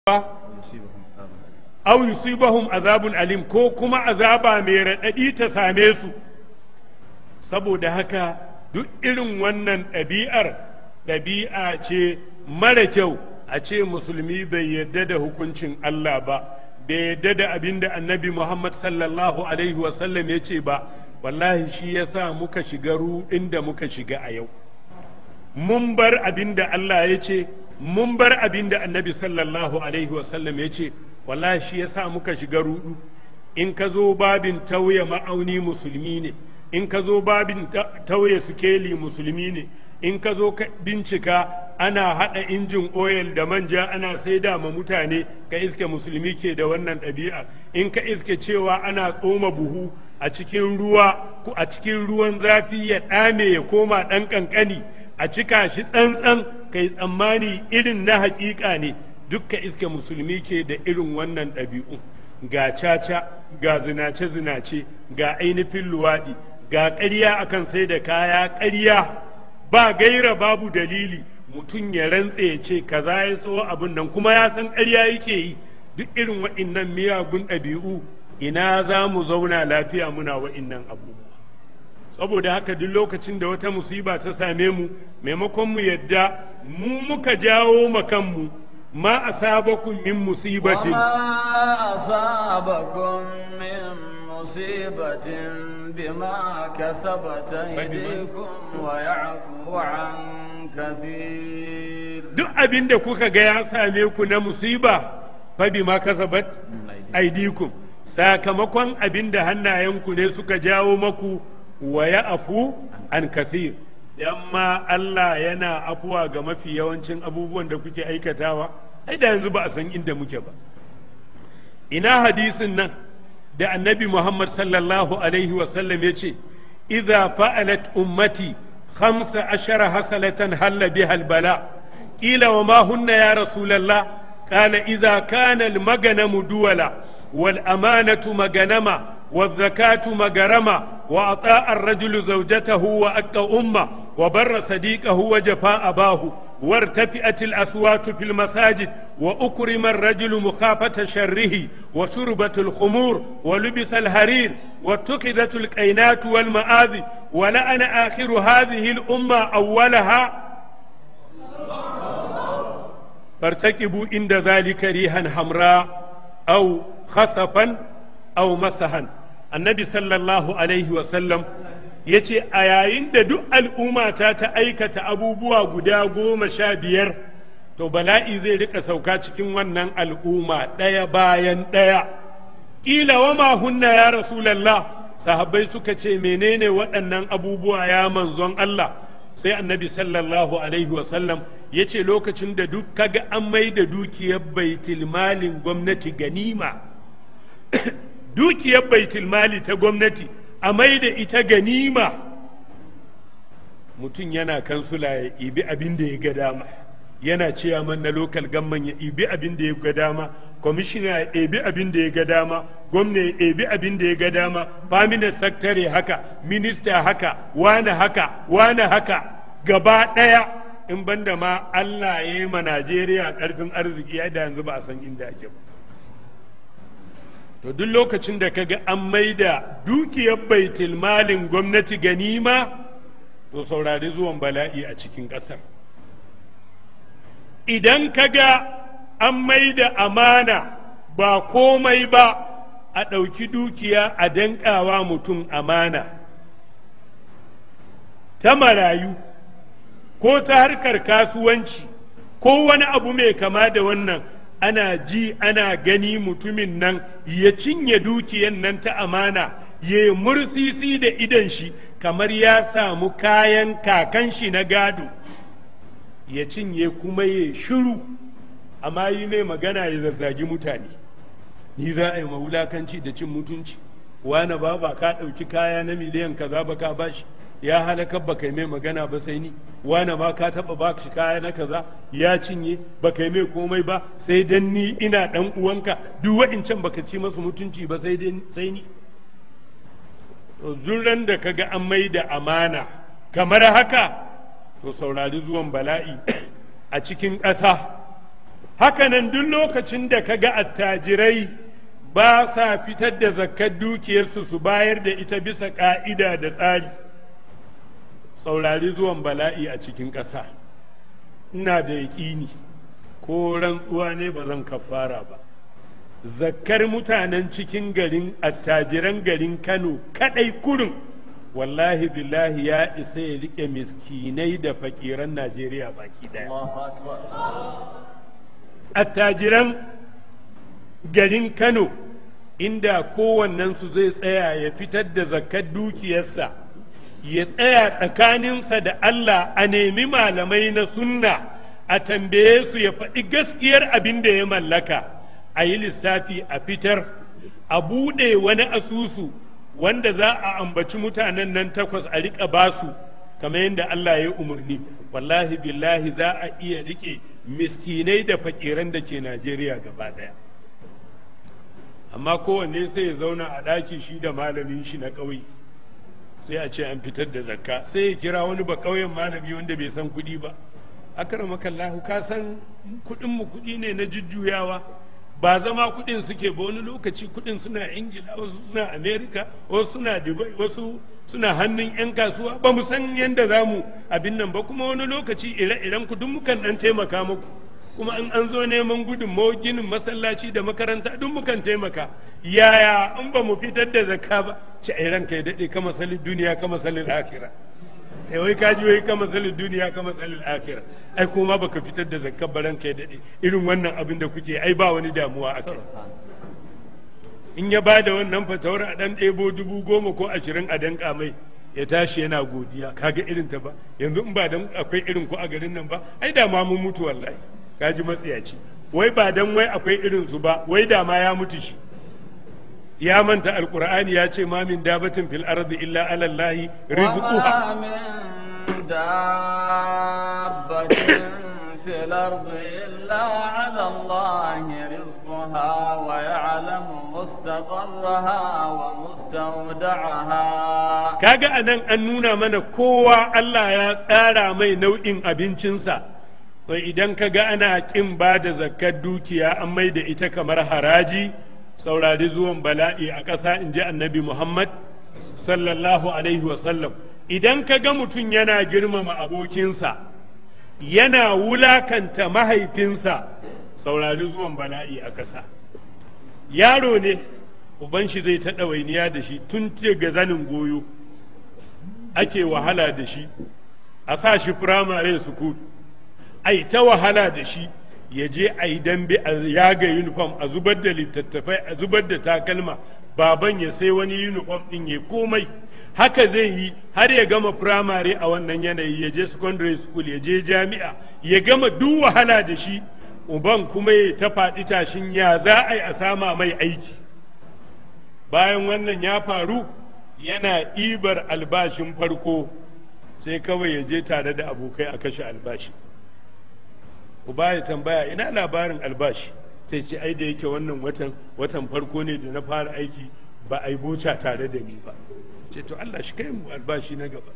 aw yusibahum azabun alim ko kuma azaba mai raɗaɗi ta same su saboda haka duk irin wannan ɗabi'ar ɗabi'a ce mara kyau a ce musulmi bai yarda da hukuncin Allah ba bai yarda da abin da annabi Muhammad sallallahu alaihi wasallam ya ce ba wallahi shi ya sa muka shiga ruɗin da muka shiga a yau mun bar abin da Allah ya ce mun bar abin da annabi sallallahu alaihi wasallam ya ce wallahi shi ya sa muka shiga ruɗu in ka zo babin tauye ma'auni musulmi ne in ka zo babin tauye sikeli musulmi ne in ka zo bincika ana haɗa injin oil da manja ana saida ma mutane ka iske musulmi ke da wannan ɗabi'a in ka iske cewa ana tsoma buhu a cikin ruwa a cikin ruwan zafi ya ɗame ya koma ɗan ƙanƙani a cika shi tsantsan kai tsammani irin na haƙiƙa ne dukka iske musulmi ke da irin wannan ɗabi'u ga caca ga zinace-zinace ga ainihin luwaɗi ga ƙarya akan sai da kaya ƙarya ba gaira babu dalili mutum ya rantse ya ce kaza ya tso abin nan kuma ya san ƙarya yake yi duk irin wa'innan miyagun ɗabi'u ina za mu zauna lafiya muna wa'innan abubuwa saboda haka duk lokacin da wata musiba ta same mu maimakon mu yadda mu muka jawo makanmu ma asabakum min musibatin وما أصابكم من مصيبة بما كسبت أيديكم ويعفو عن كثير duk abin da kuka ga ya same ku na musiba fa bima kasabat aidikum sakamakon abin da hannayenku ne suka jawo maku wa ya afu an kathir dan ma Allah yana afuwa ga mafi yawancin abubuwan da kuke aikatawa ai da yanzu ba a san inda muke ba ina hadisin nan da annabi Muhammad sallallahu alaihi wasallam ya ce idza fa'alat ummati khamsa ashara hasalatan halla biha albala qila wa ma hunna ya rasulullah qala idza kana almaganamu duwala wal amanatu maganama والزكاة مجرمة وأطاع الرجل زوجته وأكى أمه وبر صديقه وجفاء أباه وارتفئت الأصوات في المساجد وأكرم الرجل مخافة شره وشربت الخمور ولبس الهرير واتخذت الكينات والمآذي ولأن آخر هذه الأمة أولها فارتكبوا عند ذلك ريحا حمراء أو خسفا أو مسحا annabi sallallahu alaihi wasallam ya ce a yayin da duk al'ummata ta aikata abubuwa guda goma sha biyar to bala'i zai rika sauka cikin wannan al'umma ɗaya bayan ɗaya ƙila wa ma hunna ya rasulallah sahabbai suka ce menene waɗannan abubuwa ya manzon Allah sai annabi sallallahu alaihi wasallam ya ce lokacin da duk kaga an mai da dukiyar baitul malin gwamnati ganima dukiyar baitul mali ta gwamnati a mai da ita ganima mutum yana kansula ya ibi abin da ya ga dama yana ciyaman na lokal gamman ya ibi abin da ya ga dama kwamishina ya ibi abin da ya ga dama gwamna ya ibi abin da ya ga dama famina saktare haka minista haka wane haka wane haka gaba ɗaya in banda ma Allah ya yi ma Najeriya ƙarfin arziki ya da yanzu ba a san inda ake ba to duk lokacin da kaga an maida dukiyar baitul malin gwamnati ganima to saurari zuwan bala'i a cikin ƙasar idan kaga an maida amana ba komai ba a ɗauki dukiya a danƙawa mutum amana ta marayu ko ta harkar kasuwanci ko wani abu mai kama da wannan ana ji ana gani mutumin nan ya cinye dukiyan nan ta amana ya yi mursisi da idan shi kamar ya samu kayan kakan shi na gado ya cinye kuma ya shiru amma yi mai magana ya zazzagi mutane ni za a yi mawulakanci da cin mutunci wane ba ba ka ɗauki kaya na miliyan kaza ba ka bashi ya halakar ba kai mai magana ba sai ni wane ma ka taba ba shi kaya na kaza ya cinye ba kai mai komai ba sai dan ni ina dan uwanka duk wa'incan baka ci masu mutunci ba sai sai ni duran da kaga an mai da amana kamar haka to saurari zuwan bala'i a cikin ƙasa hakanan duk lokacin da ka ga attajirai ba sa fitar da zakkar dukiyarsu su bayar da ita bisa ƙa'ida da tsari saurari zuwan bala'i a cikin ƙasa ina da yaƙini ko rantsuwa ne ba zan kafara ba zakkar mutanen cikin garin attajiran garin kano kaɗai kurin wallahi billahi ya isa ya riƙe miskinai da fakiran najeriya baki ɗaya attajiran garin kano inda kowannensu zai tsaya ya fitar da zakkar dukiyarsa ya tsaya tsakaninsa da Allah a nemi malamai na sunna a tambaye su ya faɗi gaskiyar abin da ya mallaka a yi lissafi a fitar a buɗe wani asusu wanda za a ambaci mutanen nan takwas a riƙa basu kamar yadda Allah ya umarni wallahi billahi za a iya riƙe miskinai da fakiran da ke Najeriya gaba ɗaya amma kowanne sai ya zauna a ɗaki shi da malamin shi na ƙauye sai a ce an fitar da zakka sai ya kira wani ba ƙauyen malami wanda bai san kuɗi ba akramakallahu ka san kuɗin mu kuɗi ne na jujjuyawa ba zama kuɗin suke ba wani lokaci kuɗin suna ingila wasu suna amerika wasu suna dubai wasu suna hannun 'yan kasuwa ba mu san yadda za mu abin nan ba kuma wani lokaci ire-iren ku duk mukan ɗan taimaka muku kuma in an zo neman gudunmawar ginin masallaci da makaranta duk mukan taimaka yaya in ba mu fitar da zakka ba ci ai ranka ya daɗe kama salin duniya kama salin akira ai wai ka ji wai kama salin duniya kama salin akira ai kuma baka fitar da zakka ba ranka ya daɗe irin wannan abin da kuke ai ba wani damuwa a kai in ya ba da wannan fatawar a ɗan ɗebo dubu goma ko ashirin a danƙa mai ya tashi yana godiya kaga irin ta ba yanzu in ba dan akwai irin ku a garin nan ba ai da ma mun mutu wallahi kaji matsiyaci wai ba dan wai akwai irin su ba wai da ma ya mutu shi ya manta alqur'ani ya ce ma min dabatin fil ardi illa ala allah rizquha min dabbatin fil ardi illa ala allah rizquha wa ya'lamu mustaqarraha wa mustawda'aha kaga anan an nuna mana kowa Allah ya tsara mai nau'in abincinsa to idan ka ga ana ƙin ba da zakkar dukiya an mai da ita kamar haraji saurari zuwan bala'i a ƙasa in ji annabi muhammad sallallahu alaihi wasallam idan ka ga mutum yana girmama abokinsa yana wulakanta mahaifinsa saurari zuwan bala'i a ƙasa yaro ne uban shi zai ta ɗawainiya da shi tun ga zanin goyo ake wahala da shi a sa shi firamare sukul ai ta wahala da shi ya je a yi dambe a yaga uniform a zubar da littattafai a zubar da takalma baban ya sai wani uniform din ya komai haka zai yi har ya gama firamare a wannan yanayi ya je secondary school ya je jami'a ya gama duk wahala da shi uban kuma ya ta faɗi tashin ya za a yi a sama mai aiki bayan wannan ya faru yana ɗibar albashin farko sai kawai ya je tare da abokai a kashe albashi uba ya tambaya ina labarin albashi sai ce ai da yake wannan watan watan farko ne da na fara aiki ba a yi boca tare da ni ba ce to Allah shi kai mu albashi na gaba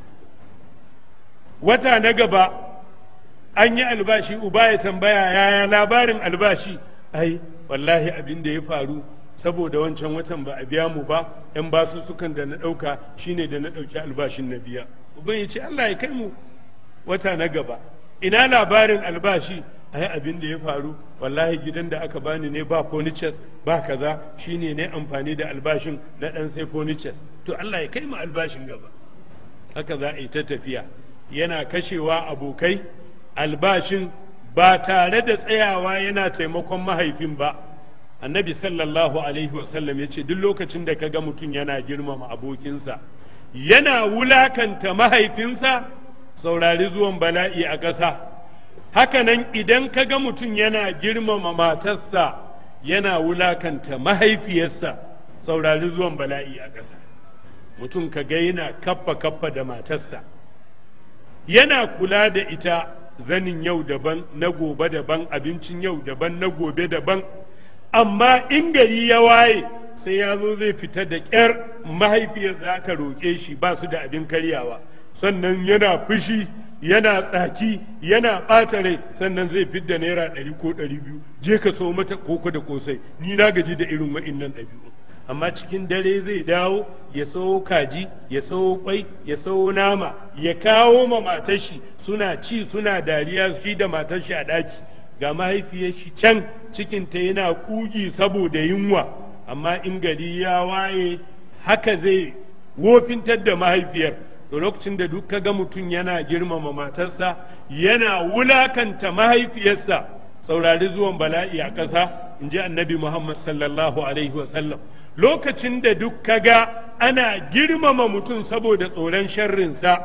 wata na gaba an yi albashi uba ya tambaya yaya labarin albashi ai wallahi abin da ya faru saboda wancan watan ba a biya mu ba yan basu sukan da na ɗauka shine da na ɗauki albashin na biya uban ya ce Allah ya kai mu wata na gaba ina labarin albashi ai abin da ya faru wallahi gidan da aka bani ne ba furnitures ba kaza shine ne amfani da albashin na dan sai furnitures to Allah ya kai mu albashin gaba haka za a yi ta tafiya yana kashewa abokai albashin ba tare da tsayawa yana taimakon mahaifin ba annabi sallallahu alaihi wasallam ya ce duk lokacin da kaga mutum yana girmama abokinsa yana wulakanta mahaifinsa saurari zuwan bala'i a ƙasa hakanan idan ka ga mutum yana girmama matarsa yana wulakanta mahaifiyarsa saurari zuwan bala'i a ƙasa mutum ka ga yana kaffa kaffa da matarsa yana kula da ita zanin yau daban na gobe daban abincin yau daban na gobe daban amma in gari ya waye sai ya zo zai fita da ƙyar mahaifiyar za ta roƙe shi ba su da abin karyawa sannan yana fushi yana tsaki yana ɓata rai sannan zai fidda naira ɗari ko ɗari biyu je ka so mata koko da kosai ni na gaji da irin wa'innan ɗabi'u amma cikin dare zai dawo ya sawo kaji ya sawo kwai ya sawo nama ya kawo ma matashi suna ci suna dariya shi da matashi a ɗaki ga mahaifiyar shi can cikinta yana kugi saboda yunwa amma in gari ya waye haka zai wofintar da mahaifiyar to lokacin da duk ga mutum yana girmama matarsa yana wulakanta mahaifiyarsa saurari zuwan bala'i a ƙasa in ji annabi muhammad sallallahu alaihi wasallam lokacin da duk ga ana girmama mutum saboda tsoron sharrinsa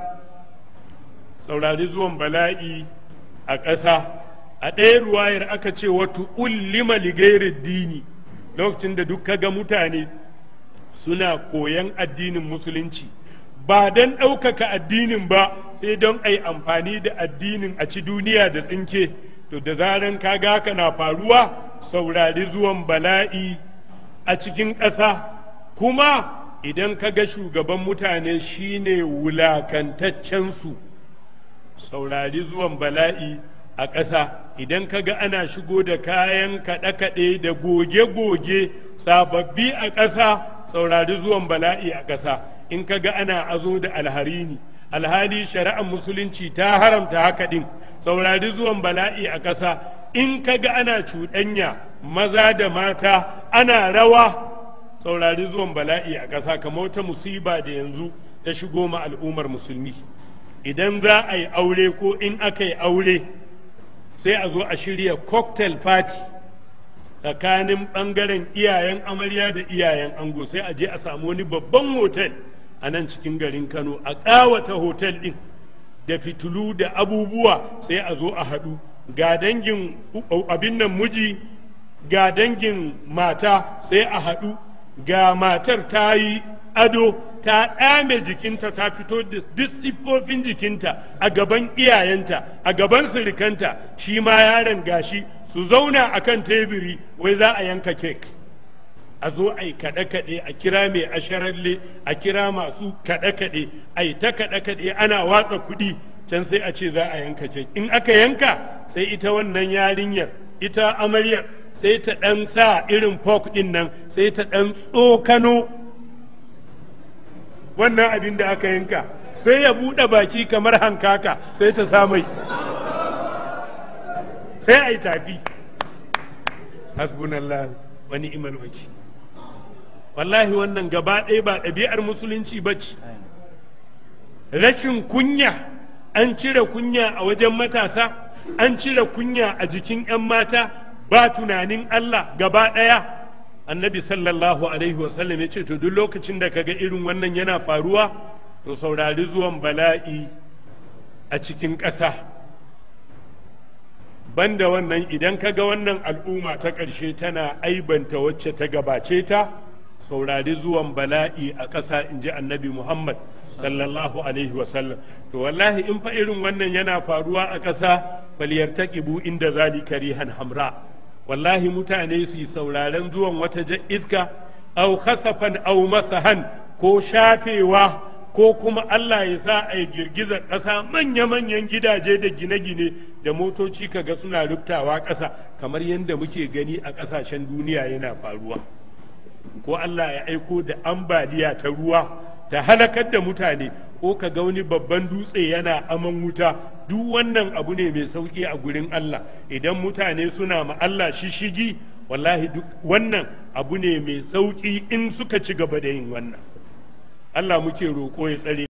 saurari zuwan bala'i a ƙasa a ɗaya ruwayar aka ce watu ullima ligairin dini lokacin da duk ga mutane suna koyan addinin musulunci ba don ɗaukaka addinin ba sai don a yi amfani da addinin a ci duniya da tsinke to da zaran kaga haka na faruwa saurari zuwan bala'i a cikin ƙasa kuma idan ka ga shugaban mutane shine wulakantaccensu saurari zuwan bala'i a ƙasa idan ka ga ana shigo da kayan kaɗe-kaɗe da goge-goge sababbi a ƙasa saurari zuwan bala'i a ƙasa in ka ga ana azo da alharini alhali shari'ar musulunci ta haramta haka ɗin saurari zuwan bala'i a ƙasa in ka ga ana cuɗanya maza da mata ana rawa saurari zuwan bala'i a ƙasa kamar wata musiba da yanzu ta shigo ma al'ummar musulmi idan za a yi aure ko in aka yi aure sai a zo a shirya cocktail party tsakanin ɓangaren iyayen amarya da iyayen ango sai a je a samu wani babban hotel a nan cikin garin kano a ƙawata hotel ɗin da fitulu da abubuwa sai a zo a haɗu ga dangin abin nan miji ga dangin mata sai a haɗu ga matar ta yi ado ta ɗame jikinta ta fito da duk siffofin jikinta a gaban iyayenta a gaban sirikanta shi ma yaron gashi su zauna a kan teburi wai za a yanka kek a zo a yi kaɗe-kaɗe a kira mai asharalle a kira masu kaɗe-kaɗe a yi ta kaɗe-kaɗe ana watsa kuɗi can sai a ce za a yanka kek in aka yanka sai ita wannan yarinyar ita amaryar sai ta ɗan sa irin fok ɗin nan sai ta ɗan tsokano wannan abin da aka yanka sai ya buɗe baki kamar hankaka sai ta samai sai a yi tafi hasbunallah wa ni'mal wakil wallahi wannan gaba ɗaya ba ɗabi'ar musulunci ba ce rashin kunya an cire kunya a wajen matasa an cire kunya a jikin 'yan mata ba tunanin Allah gaba ɗaya annabi sallallahu alaihi wasallam ya ce to duk lokacin da kaga irin wannan yana faruwa to saurari zuwan bala'i a cikin ƙasa banda wannan idan kaga wannan al'umma ta ƙarshe tana aibanta wacce ta gabace ta saurari zuwan bala'i a ƙasa in ji annabi muhammad sallallahu alaihi wasallam to wallahi in fa irin wannan yana faruwa a ƙasa falyartaqibu inda zalika rihan hamra wallahi mutane su yi sauraren zuwan wata iska au khasafan au masahan ko shafewa ko kuma Allah ya sa a yi girgizar ƙasa manya-manyan gidaje da gine-gine da motoci kaga suna rubtawa ƙasa kamar yadda muke gani a ƙasashen duniya yana faruwa ko Allah ya aiko da ambaliya ta ruwa ta halakar da mutane ko ka ga wani babban dutse yana aman wuta duk wannan abu ne mai sauƙi a gurin Allah idan mutane suna ma Allah shishigi wallahi duk wannan abu ne mai sauƙi in suka ci gaba da yin wannan Allah muke roƙo ya tsare